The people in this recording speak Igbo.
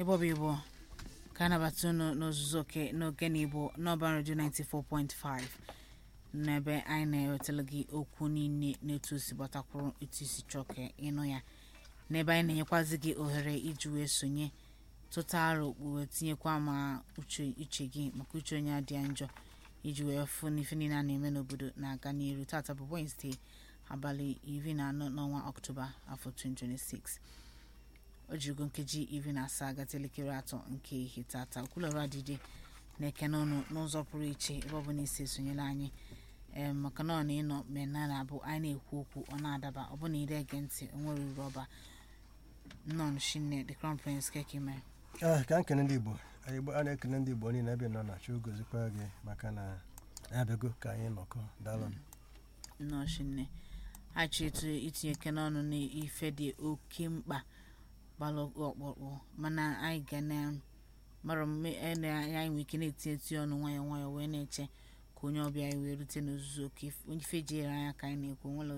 ebe ọ bụ igbo ka a nabata unu n'ozuzu oke n'oge na igbo n'ọban redio 94.5 n'ebe anyị na-ewetara gị okwu niile n'etu o si gbatakwuru etu isi chọọ ka ịnụ ya n'ebe anyị na-enyekwazị gị ohere iji wee sonye tụta aro wee tinyekwa ma uche uche gị maka uche onye adịghị njọ iji wee fụ n'ife niile a na-eme n'obodo na-aga n'iru tata bụ Wednesday abalị iri na anọ n'ọnwa ọktoba afọ 2026 o jirigo nkeji iri na asaa gata elekere atọ nke ehihie tata okwulọrụ adịdị na-ekene ọnụ n'ụzọ pụrụ iche ebe ọ bụla isi esonyela anyị ee maka na ọ na ịnọ mmemme a na-abụ anyị na-ekwu okwu ọ na-adaba ọ bụ na ire ege ntị onwere uru ọba nnọọ shinne the crown prince kekime Ah, ka nkene ndị igbo anyị Igbo- a na-ekene ndị igbo niile ebe nọ na chukwu gozikwa gị maka na abịago ka anyị nọkọ daalụnụ nnọọ shinne achọ etu itinye eke n'ọnụ n'ife dị oke mkpa gbalụ ọkpụkpụ mana anyị ga na mara mme ene anyị nwere ike na-etinye etinye ọnụ nwayọọ nwayọọ wee na-eche ka onye ọbịa anyị wee rute n'ozuzu oke ife jere anya ka anyị na-ekwu nwere